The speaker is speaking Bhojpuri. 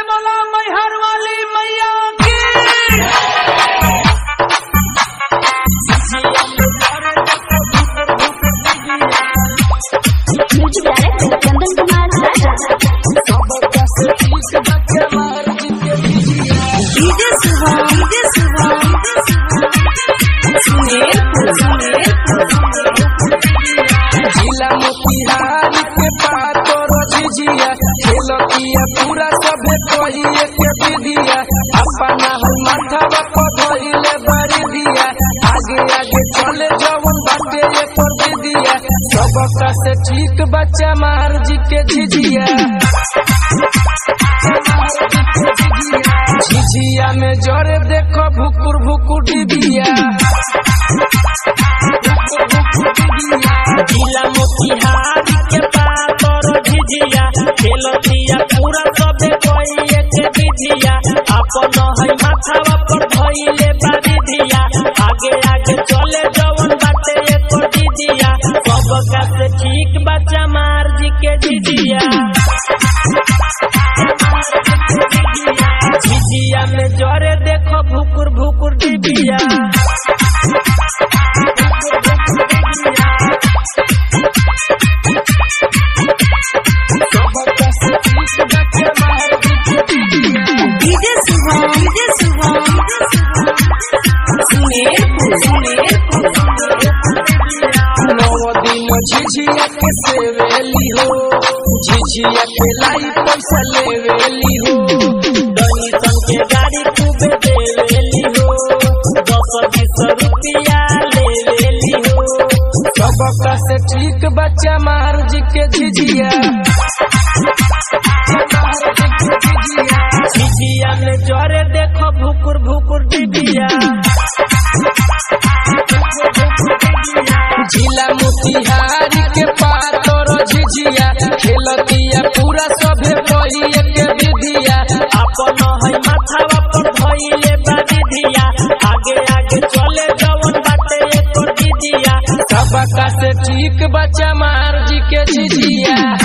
बोला मैहर वाली मैया की music director Chandan Kumar Raja DJ Shubham DJ Shubham Sumerpur Sumerpur जिला मोतिहारी के पातर झिझिया खेलतिया पूरा सभे कहिए के विधिया अपना हर माथावा पधइले बड़ी दिया आगे आगे चले जवन बाटे एकर विधिया सबका से ठीक बच्चा मार जी के झिझिया झिझिया में जरे देखो भुकुर भुकुर डिबिया जिला मोतिहारी के पातर झिझिया खेलतिया पूरा सबे कोई एक विधिया अपन है माथावा पर धइले बारी दिया आगे आगे चले जवन बाटे एक दीदिया सबका से ठीक बच्चा मार जी के दीदिया झिझिया में जरे देखो भुकुर भुकुर डिबिया डीजे शुभम डीजे शुभम सुमेरपुर सुमेरपुर नौ दिन झिझिया के सेवेली हो झिझिया के लाई पैसा लेवेली हो दही सन के गाड़ी खूबे देवेली हो दस बीस रुपया लेवेली हो सबका से ठीक बच्चा मार जी के झिझिया झिझिया में जरे देखो भुकुर भुकुर डिबिया जिला मोतिहारी के पातर झिझिया खेलतिया पूरा सभे कहिए के विधिया अपन है माथावा पर धइले बारी दिया आगे आगे चले जवन बाटे एक दीदिया सबका से ठीक बच्चा मार जी के झिझिया